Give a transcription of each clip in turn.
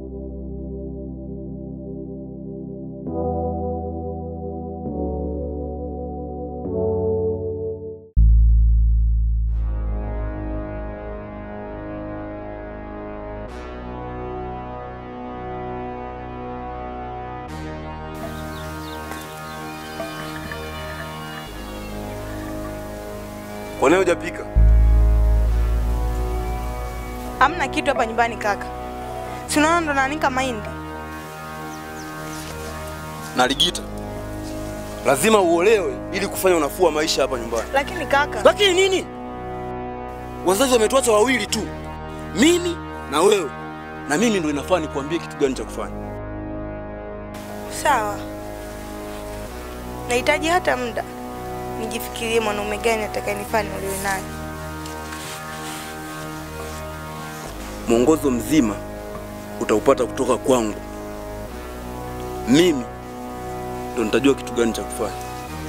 Kwa nini hujapika? Hamna kitu hapa nyumbani kaka. Si unaona ndo naanika mahindi. Na Ligita, lazima uolewe ili kufanya unafuu wa maisha hapa nyumbani. Lakini kaka, Lakini nini? Wazazi wametuacha wawili tu, mimi na wewe, na mimi ndo inafaa nikuambie kitu gani cha kufanya. sawa. Nahitaji hata muda nijifikirie mwanaume gani atakayenifaa niolewe naye. Mwongozo mzima utaupata kutoka kwangu. Mimi ndo nitajua kitu gani cha kufanya.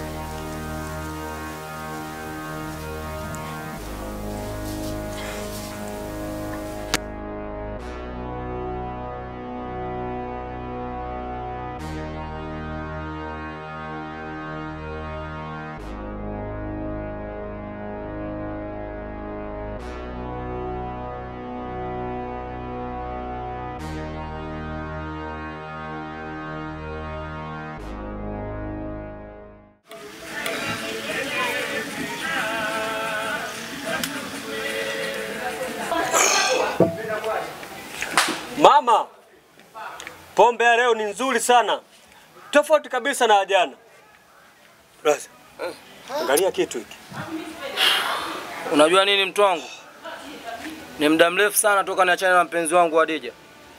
Mama, pombe ya leo ni nzuri sana, tofauti kabisa na ya jana. Basi angalia kitu hiki. Unajua nini mtu wangu? Ni muda mrefu sana toka niachane na mpenzi wangu Hadija.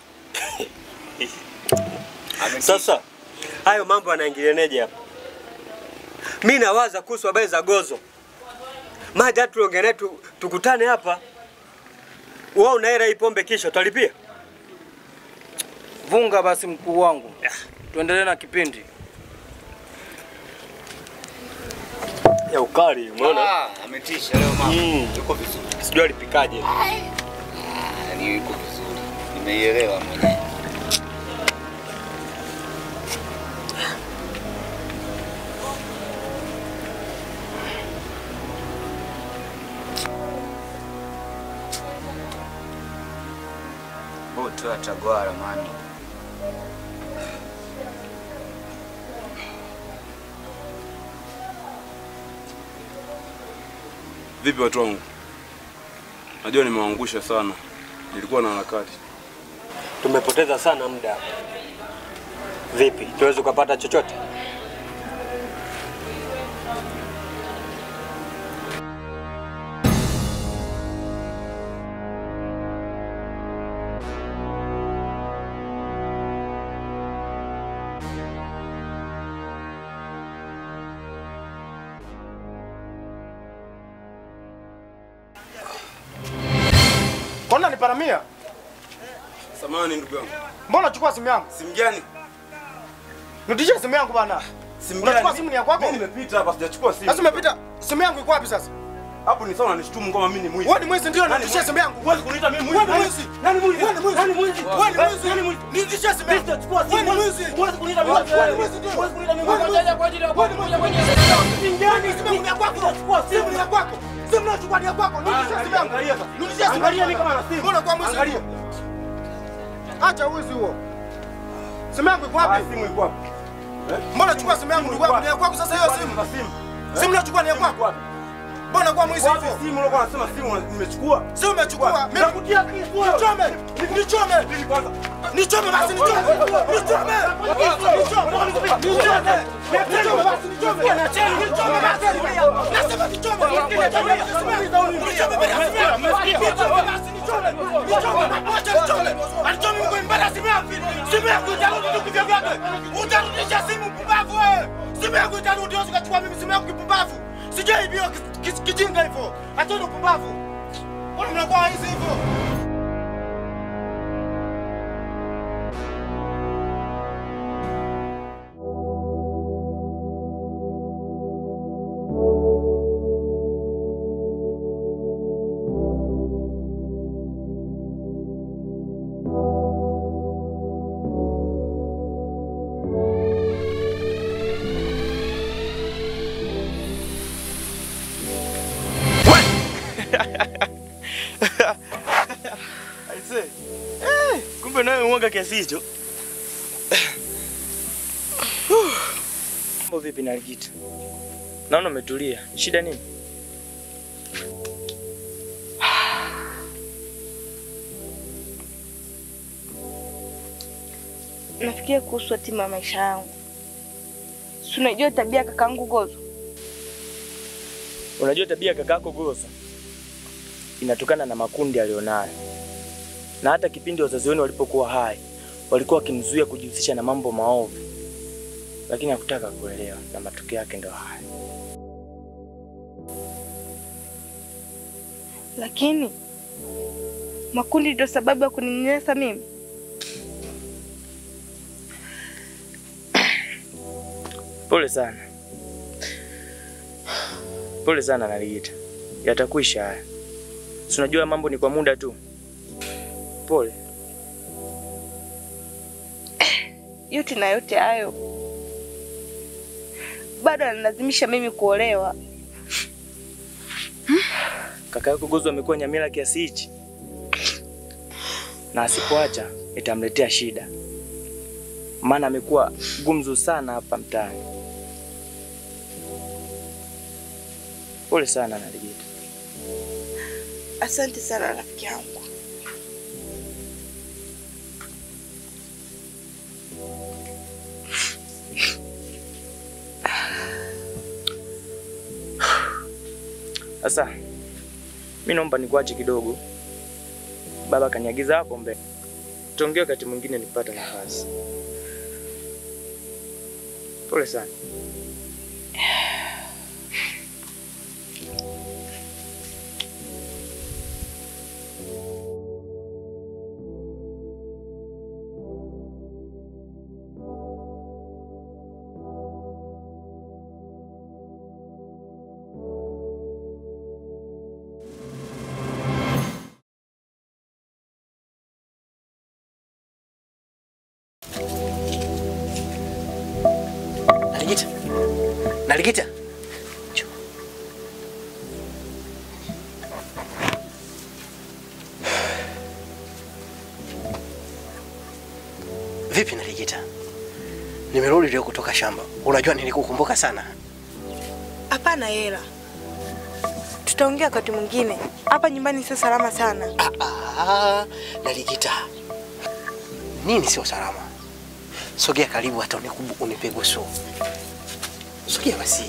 Sasa hayo mambo yanaingilianeje hapa? Mi nawaza kuhusu habari za gozo, maja tuongee naye tu, tukutane hapa. Wewe unaera hii pombe, kisha utalipia. Vunga basi mkuu wangu, tuendelee na kipindi. ya ukali, umeona? Ah, ametisha leo mama. Mm. Yuko vizuri. Sijui alipikaje. Yaani yuko vizuri. Nimeielewa mwenyewe. Boto atagwara mani. Vipi watu wangu? Najua nimewaangusha sana, nilikuwa na harakati. Tumepoteza sana muda. Vipi, tuweze ukapata chochote? Mbona niparamia? Samahani ndugu yangu. Mbona unachukua simu yangu? Simu gani? Nirudishie simu yangu bana. Simu Unachukua simu ni ya kwako? Mimi nimepita hapa sijachukua simu. Sasa umepita. Simu yangu iko wapi sasa? Hapo ni sawa unanishtumu kama mimi ni mwizi. Wewe ni mwizi ndio Nani nirudishie mwizi? simu yangu. Huwezi kuniita mimi mwizi. Wewe ni mwizi. Nani mwizi? Wewe ni mwizi. Nani mwizi? Wewe ni mwizi. Nani mwizi? Nirudishie simu yangu. Sitachukua simu. Wewe ni mwizi. Huwezi kuniita mimi mwizi. Wewe ni mwizi ndio. Huwezi kuniita mimi Wewe ni mwizi. mwizi. kwa ajili ya kwako. Kuja kwenye simu gani? Simu ni ya kwako. Simu ni ya kwako. Simu unachukua ni ya kwako. Nirudishie simu yangu. Angalia sasa. Nirudishie simu Angalia yangu. mimi kama na simu. Mbona kwa mwizi? Angalia. Acha wizi huo. Simu yangu iko Ah, wapi? simu iko wapi? Mbona chukua simu yangu ndugu yangu? Ni ya kwako sasa hiyo simu. Na simu. Simu unachukua ni ya kwako. Mbona kwa mwizi Wapi hivyo? simu ulikuwa unasema simu nimechukua? Si umechukua? Mimi Nakutia kisu wewe. nichome. Nichome. Nini kwanza? Nichome basi nichome. Nichome. Nichome. Nichome. Nichome basi nichome. Nichome basi. Nasema nichome. Nichome basi nichome. Nichome. Acha nichome. Alichome mko mbele simu yangu. Simu yangu itarudi tu kivyo vyake. Utarudisha simu pumbavu wewe. Simu yangu itarudi wewe ukachukua mimi simu yangu kipumbavu. Sijaibiwa kijinga hivyo. Acheni upumbavu. Mbona mnakuwa hizi hivyo? mwanga kiasi hicho. Mambo vipi Naligita? Naona umetulia. Shida nini? Nafikiria kuhusu hatima ya maisha yangu. Si unajua tabia ya kakaangu Gozo? Unajua tabia ya kakako Gosa inatokana na makundi alionayo, na hata kipindi wazazi wenu walipokuwa hai walikuwa wakimzuia kujihusisha na mambo maovu, lakini hakutaka kuelewa, na matokeo yake ndio haya. Lakini makundi ndio sababu ya kuninyanyasa mimi. Pole sana, pole sana Naligita, yatakwisha haya. Si unajua mambo ni kwa muda tu. Pole. Yote na yote hayo bado analazimisha mimi kuolewa. Kaka yako Gozo amekuwa nyamila kiasi hichi, na asipoacha itamletea shida, maana amekuwa gumzu sana hapa mtaani. Pole sana Naligita. Asante sana rafiki yangu. Sasa mi naomba nikuache kidogo, baba kaniagiza hapo mbele, tuongee wakati mwingine nikipata nafasi. Pole sana. Naligita. Naligita. Vipi Naligita? Nimerudi leo kutoka shamba. Unajua nilikukumbuka sana. Hapana hela, tutaongea wakati mwingine. Hapa nyumbani sio salama sana. Ah, Naligita. Nini sio salama? Sogea karibu hata unikubu unipe busu. Sogea basi.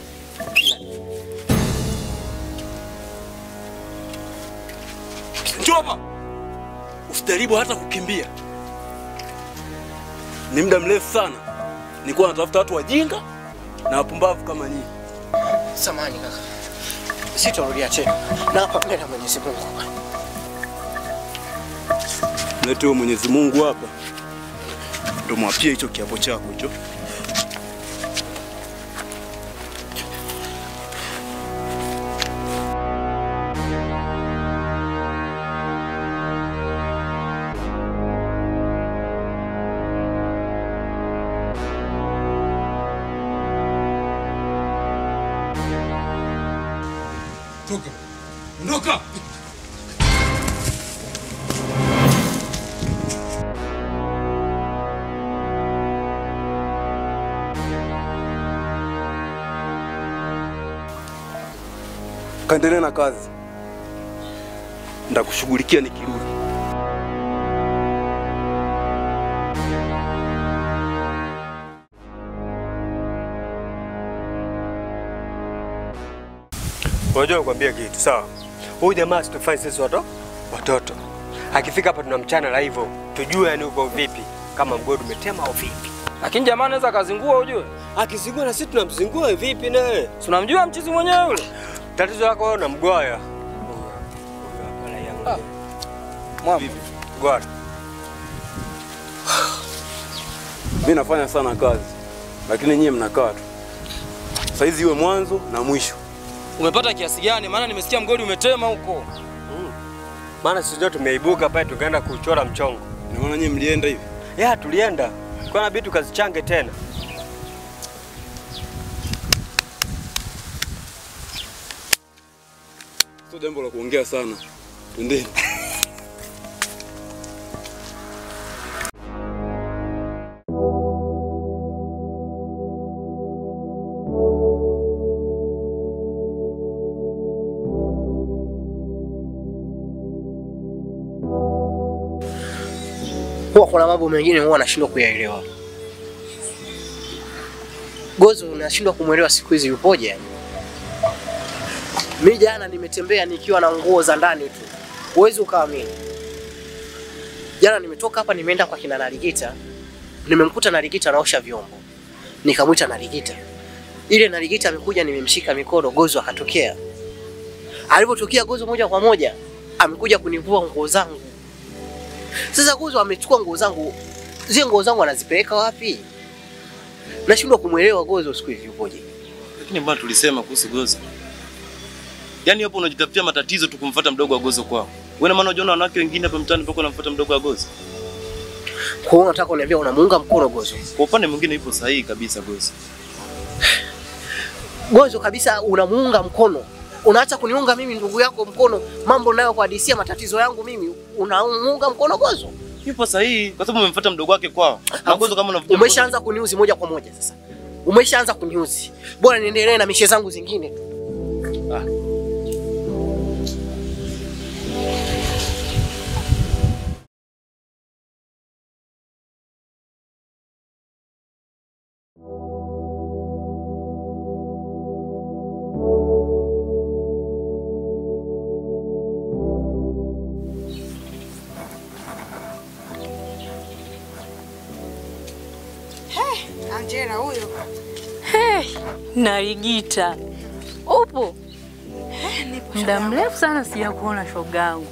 Njoo hapa. Usijaribu hata kukimbia. Ni muda mrefu sana nilikuwa natafuta watu wajinga na wapumbavu kama nyinyi. Samani kaka. Sitarudia tena. Na hapa mbele ya Mwenyezi Mungu. Lete huyo Mwenyezi Mungu hapa, ndo mwapie hicho kiapo chako hicho. Toka. Ondoka. Kaendelee na kazi, ndakushughulikia nikirudi. Unajua nikwambia kitu sawa? Huyu jamaa situfanye sisi watoto watoto. Akifika hapa tunamchana la hivyo, tujue yani uko vipi, kama mgodi umetema au vipi. Lakini jamaa anaweza akazingua, ujue. Akizingua na sisi tunamzingua vipi naye? Si unamjua mchizi mwenyewe yule? Tatizo lako wewe unamgwaya. Mwamba. Gwara. Mimi nafanya sana kazi, lakini nyie mnakaa tu. Saizi iwe mwanzo na mwisho. Umepata kiasi gani? Maana nimesikia mgodi umetema huko. Maana sisi ndio tumeibuka pale tukaenda kuchora mchongo. Nimeona nyie mlienda hivi. Ya tulienda. Kwa inabidi tukazichange tena. Sio jambo la kuongea sana. Twendeni. mambo mengine huwa nashindwa kuyaelewa. Gozo nashindwa kumwelewa siku hizi yupoje yani. Mimi jana nimetembea nikiwa na nguo za ndani tu. Huwezi ukaamini. Jana nimetoka hapa nimeenda kwa kina Narigita. Nimemkuta Narigita anaosha vyombo. Nikamwita Narigita. Ile Narigita amekuja nimemshika mikono Gozo akatokea. Alipotokea Gozo moja kwa moja amekuja kunivua nguo zangu. Sasa Gozo amechukua nguo zangu. Zile nguo zangu anazipeleka wapi? Nashindwa kumwelewa Gozo siku hizi yupoje. Lakini mbona tulisema kuhusu Gozo? Yaani hapo unajitafutia matatizo tu kumfuata mdogo wa Gozo kwao. Wewe na maana unaona wanawake wengine hapa mtaani mpaka unamfuata mdogo wa Gozo? Kwa hiyo unataka kuniambia unamuunga mkono Gozo? Kwa upande mwingine ipo sahihi kabisa Gozo. Gozo kabisa unamuunga mkono. Unaacha kuniunga mimi ndugu yako mkono, mambo nayo kuhadisia matatizo yangu mimi, unamuunga mkono Gozo? Yupo sahihi kwa sababu umemfuata mdogo wake kwao. Na Gozo kama unavuta Umeshaanza kuniuzi moja kwa moja sasa. Umeshaanza kuniuzi. Bora niendelee na mishe zangu zingine tu. Angela huyo. Narigita, upo? Muda mrefu sana sijakuona shogangu.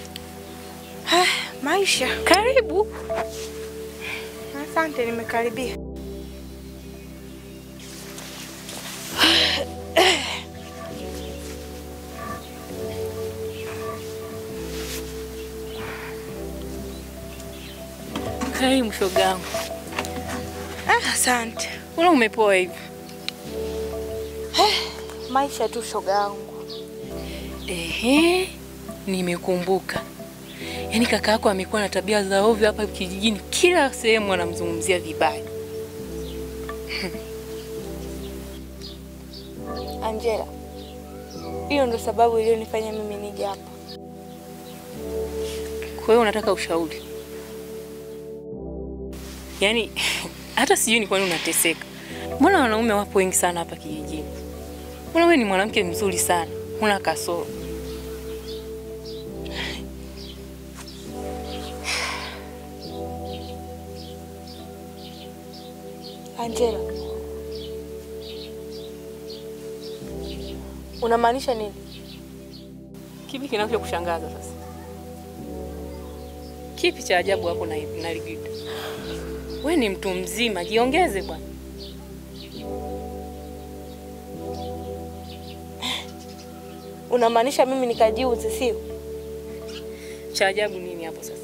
Maisha. Karibu. Asante, nimekaribia. Karibu shogangu. Ah, asante. Mbona umepoa hivi? Maisha tu shoga yangu. Ehe, nimekumbuka. Yaani kaka yako amekuwa na tabia za ovyo hapa kijijini, kila sehemu anamzungumzia vibaya. Angela, hiyo ndo sababu iliyonifanya mimi nije hapa. Kwa hiyo unataka ushauri? Yaani hata sijui ni kwa nini unateseka. Mbona wanaume wapo wengi sana hapa kijijini? Mbona wewe ni mwanamke mzuri sana, una kasoro. Angela, unamaanisha nini? Kipi kinachokushangaza sasa? Kipi cha ajabu hapo na na Ligita? Wewe ni mtu mzima, jiongeze bwana. Unamaanisha mimi nikajiuze, sio? Cha ajabu nini hapo sasa?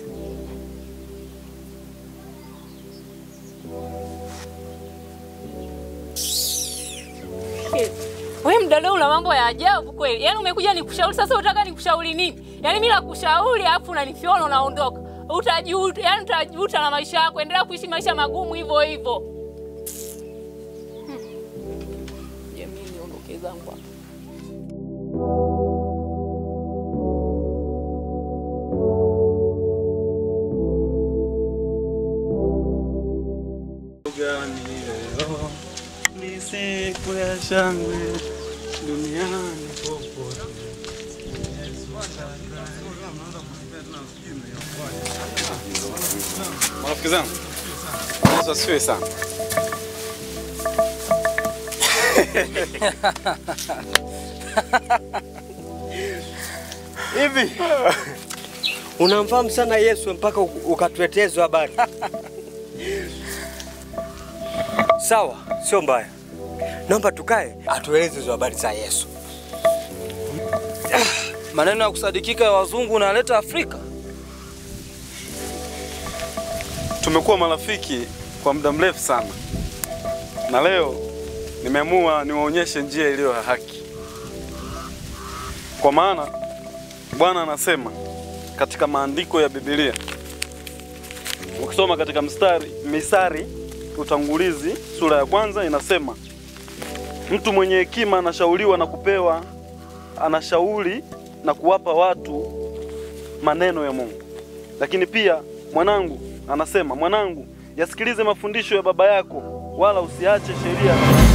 Wewe mdada una mambo ya ajabu kweli. Yaani umekuja nikushauri sasa unataka nikushauri nini? Yaani mimi nakushauri alafu unanifiona unaondoka. Utajuta, yaani utajuta na maisha yako. Endelea kuishi maisha magumu hivyo hivyo. Hmm. Jamii niondoke zangu hapa. Ni siku ya shangwe duniani popote. Marafiki zangu, Yesu asifiwe sana. Hivi unamfahamu sana Yesu mpaka u- ukatuletea hizo habari? Sawa, sio mbaya. Naomba tukae atueleze hizo habari za Yesu. Maneno ya kusadikika ya wazungu unaleta Afrika. Tumekuwa marafiki kwa muda mrefu sana, na leo nimeamua niwaonyeshe njia iliyo ya haki, kwa maana Bwana anasema katika maandiko ya Biblia, ukisoma katika mstari Misari utangulizi sura ya kwanza inasema, mtu mwenye hekima anashauriwa na kupewa, anashauri na kuwapa watu maneno ya Mungu. Lakini pia mwanangu, anasema, mwanangu, yasikilize mafundisho ya baba yako, wala usiache sheria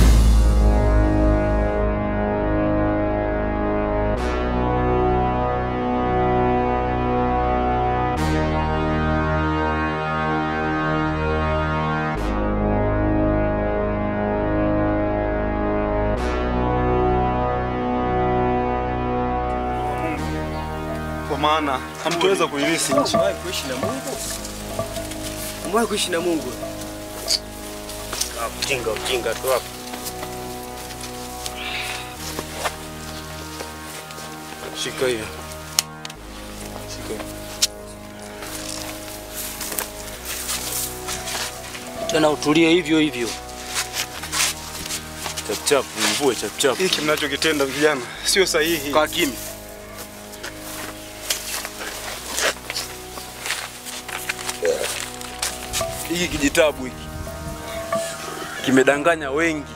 kwa maana hamtoweza kuirithi nchi. Umewahi kuishi na Mungu? Umewahi kuishi na Mungu? Ah, Ujinga, ujinga tu hapo. Shika hiyo. Shika hiyo. Tena utulie hivyo hivyo. Chapchap, mvue chapchap. Hiki mnachokitenda vijana sio sahihi. Kaa kimya. Hiki kijitabu hiki kimedanganya wengi.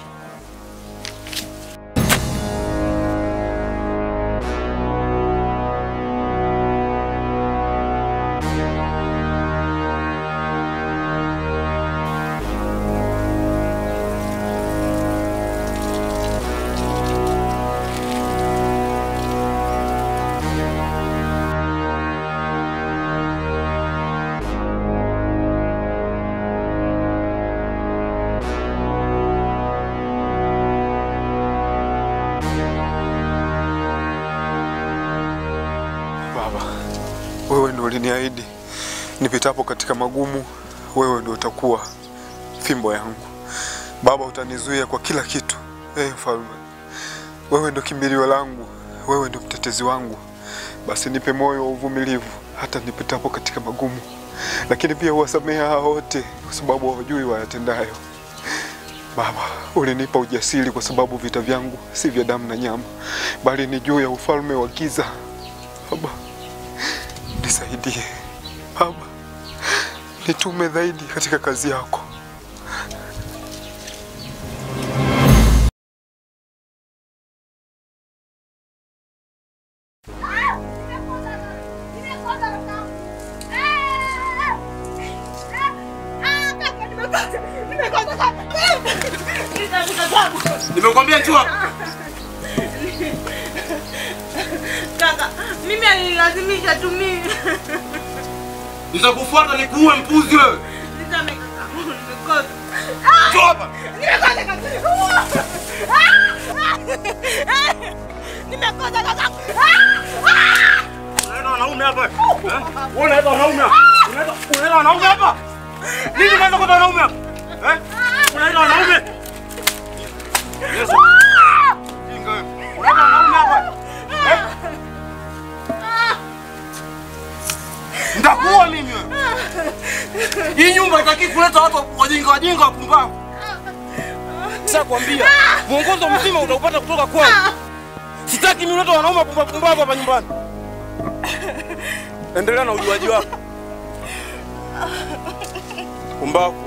Baba, wewe ndio uliniahidi nipitapo katika magumu, wewe ndio utakuwa fimbo yangu. Baba, utanizuia kwa kila kitu. Eh, mfalme, wewe ndio kimbilio langu, wewe ndio mtetezi wangu. Basi nipe moyo wa uvumilivu hata nipitapo katika magumu, lakini pia uwasamehe hao wote, kwa sababu hawajui wayatendayo. Baba, ulinipa ujasiri kwa sababu vita vyangu si vya damu na nyama, bali ni juu ya ufalme wa giza. Baba, nisaidie Baba, nitume zaidi katika kazi yako. Nimekwambia njoo hapa. Kaka, mimi alinilazimisha tu mimi. Nitakufuata nikuue mpuzi wewe. Nisamehe kaka, nimekosa. Njoo hapa. Nimekosa kaka. Nimekosa kaka. Unaenda wanaume hapa. Eh? Wewe unaenda wanaume hapa. Unaenda unaenda wanaume hapa. Nini unaenda kwa wanaume hapa? Eh? Unaenda wanaume. Yesu. Kinga wewe. Unaenda wanaume hapa. Eh? Nitakuua mimi wewe. Hii nyumba itaki kuleta watu wajinga wajinga wapumbavu. Sasa kwambia, mwongozo mzima utaupata kutoka kwangu. Sitaki mimi ulete wanaume wapumbavu pumbavu hapa nyumbani. Endelea na ujuaji wako. Pumbavu.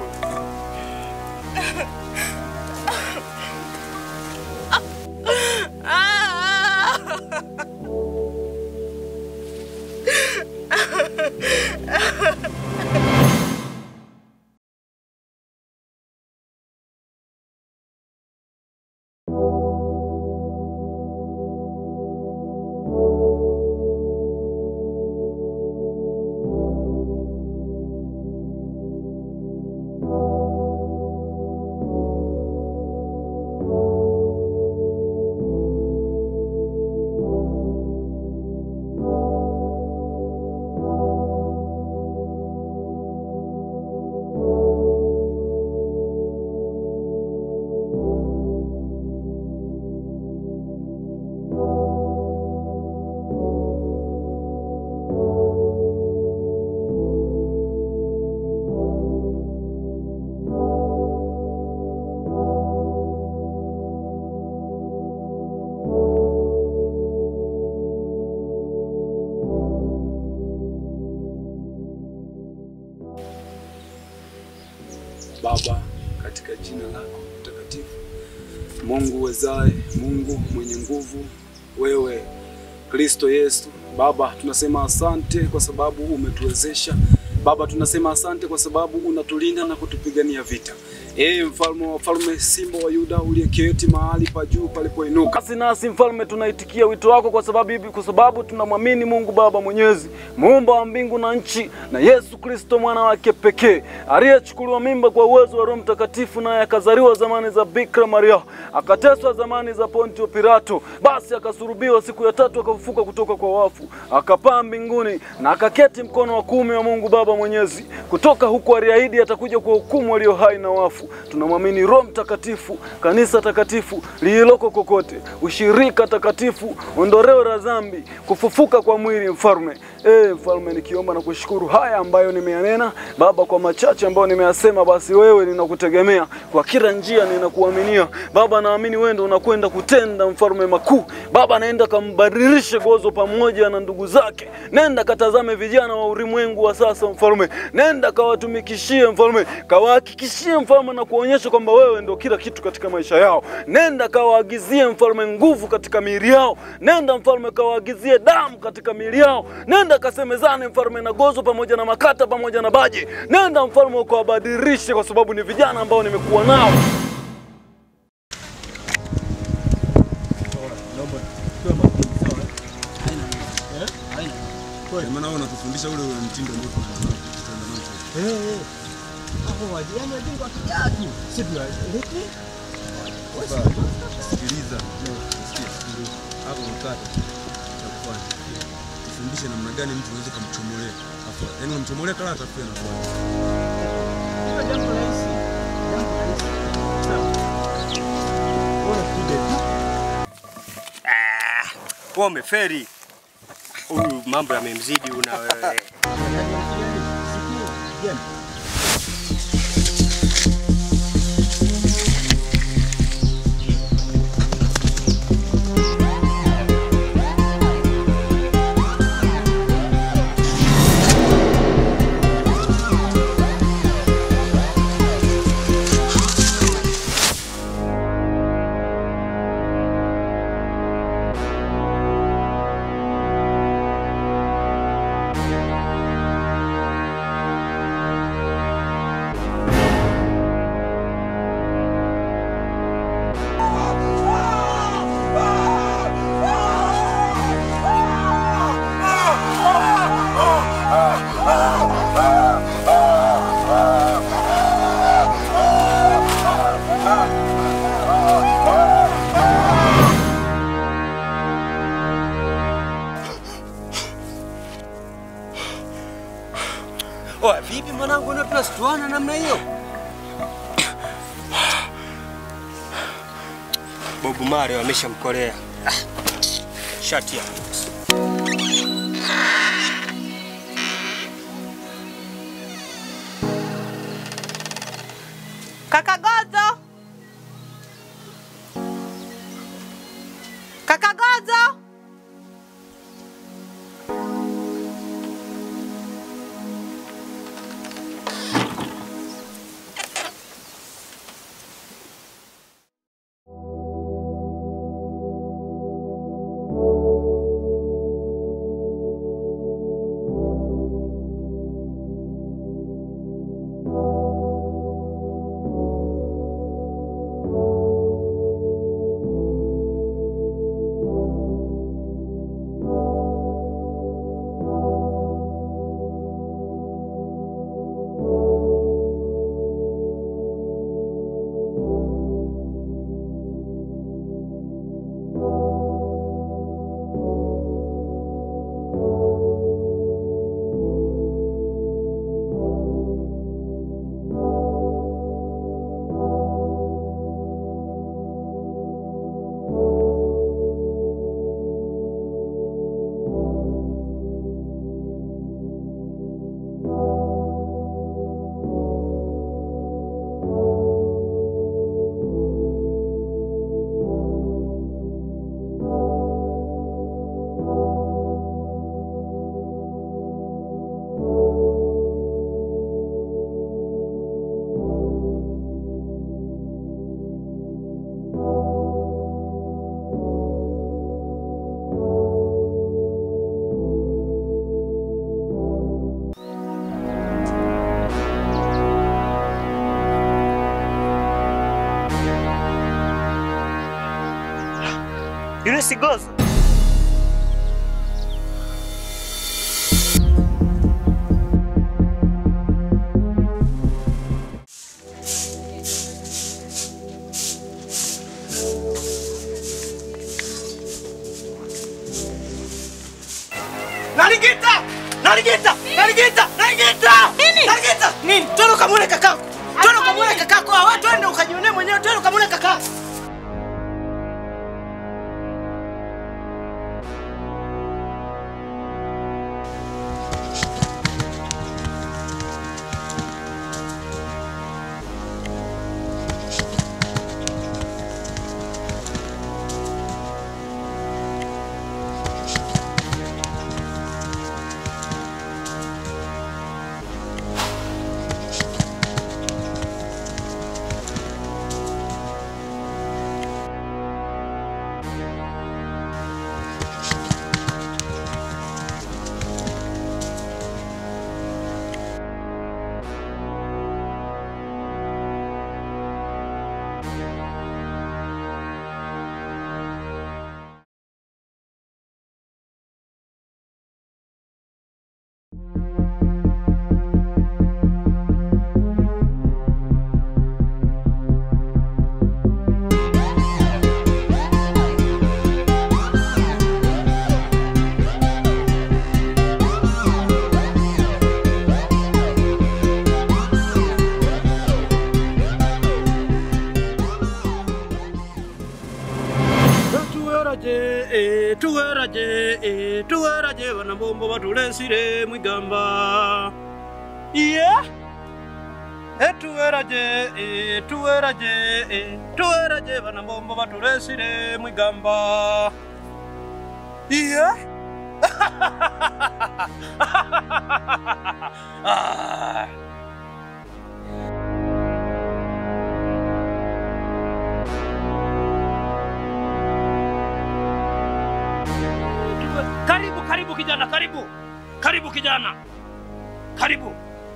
Baba, katika jina lako mtakatifu, Mungu uwezaye, Mungu mwenye nguvu, wewe Kristo Yesu. Baba, tunasema asante kwa sababu umetuwezesha Baba, tunasema asante kwa sababu unatulinda na kutupigania vita. Ee mfalme wa wafalme, simba wa Yuda uliyeketi mahali pa juu palipoinuka. Basi nasi mfalme, tunaitikia wito wako kwa sababu hivi, kwa sababu tunamwamini Mungu Baba Mwenyezi, muumba wa mbingu na nchi, na Yesu Kristo mwana wake pekee aliyechukuliwa mimba kwa uwezo wa Roho Mtakatifu, naye akazaliwa zamani za Bikira Maria, akateswa zamani za Pontio Pilato, basi akasurubiwa, siku ya tatu akafufuka kutoka kwa wafu, akapaa mbinguni na akaketi mkono wa kuume wa Mungu Baba Mwenyezi. Kutoka huko aliahidi atakuja kwa hukumu walio hai na wafu. Tunamwamini Roho Mtakatifu, kanisa takatifu lililoko kokote, ushirika takatifu, ondoleo la dhambi, kufufuka kwa mwili. Mfalme e, mfalme, nikiomba na kushukuru haya ambayo nimeyanena Baba, kwa machache ambayo nimeyasema, basi wewe ninakutegemea kwa kila njia, ninakuaminia Baba, naamini wewe ndio unakwenda kutenda mfalme makuu. Baba, naenda kambadilishe Gozo pamoja na ndugu zake, nenda katazame vijana wa ulimwengu wa sasa mfalme, nenda kawatumikishie mfalme, kawahakikishie mfalme na kuonyesha kwamba wewe ndio kila kitu katika maisha yao. Nenda kawaagizie mfalme nguvu katika miili yao, nenda mfalme kawaagizie damu katika miili yao, nenda kasemezane mfalme na Gozo pamoja na Makata pamoja na Baje, nenda mfalme ukawabadilishe, kwa sababu ni vijana ambao nimekuwa nao. maana wewe unatufundisha ule ule mtindo ambao tunaenda nao. hapo wajana jengo akijaa tu sisi tunalete Sasa sikiliza, sikia, hapo mkate cha kufanya tufundishe namna gani mtu unaweza kumchomolea, afu yani unamchomolea kala atafia na kwa jambo rahisi jambo rahisi sawa bora tuje tu Wewe umeferi. Huyu mambo yamemzidi una wewe. Oa, vipi mwanangu, na tunasituana namna hiyo? Bobu Mario ameshamkolea. Ah, shati ya Kaka Gozo! Kaka Gozo! Yule si Gozo? Naligita! Naligita! Naligita! Naligita! Nini? Naligita! Nini? Twende ukamwone kakako. Twende ukamwone kakako. Ah, wewe twende ukajionee mwenyewe. Twende ukamwone kakako. tuweraje eh, tuweraje eh, tuweraje banabombo batulesire mwigamba yeah. Eh, tuweraje eh, tuweraje eh, tuweraje banabombo batulesire mwigamba yeah. ah. Karibu, karibu kijana, karibu, karibu kijana, karibu.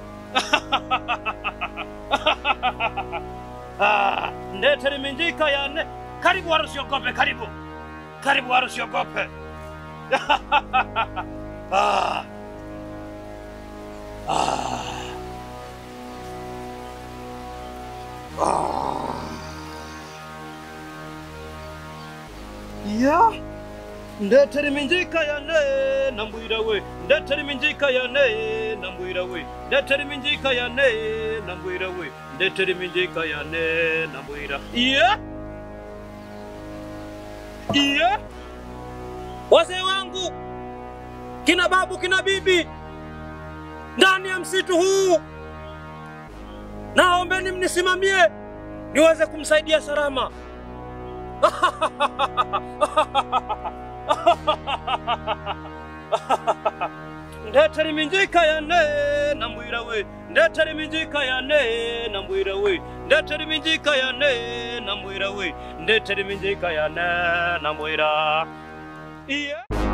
Ah, ndete minjika ya ne. Karibu wala usiogope, karibu, karibu wala usiogope. ah. Ah. Ah. Yeah. ndetera iminjika yane nambwira we ndetera iminjika yane nambwira we ndetera iminjika yane nambwira we ndetera iminjika yane nambwira iye iye wazee wangu kina babu kina bibi ndani ya msitu huu naombeni mnisimamie niweze kumsaidia salama ndetera iminjika yane nambwira we ndetera iminjika yane nambwira we ndetera iminjika yane nambwira we ndetera iminjika yane nambwira iye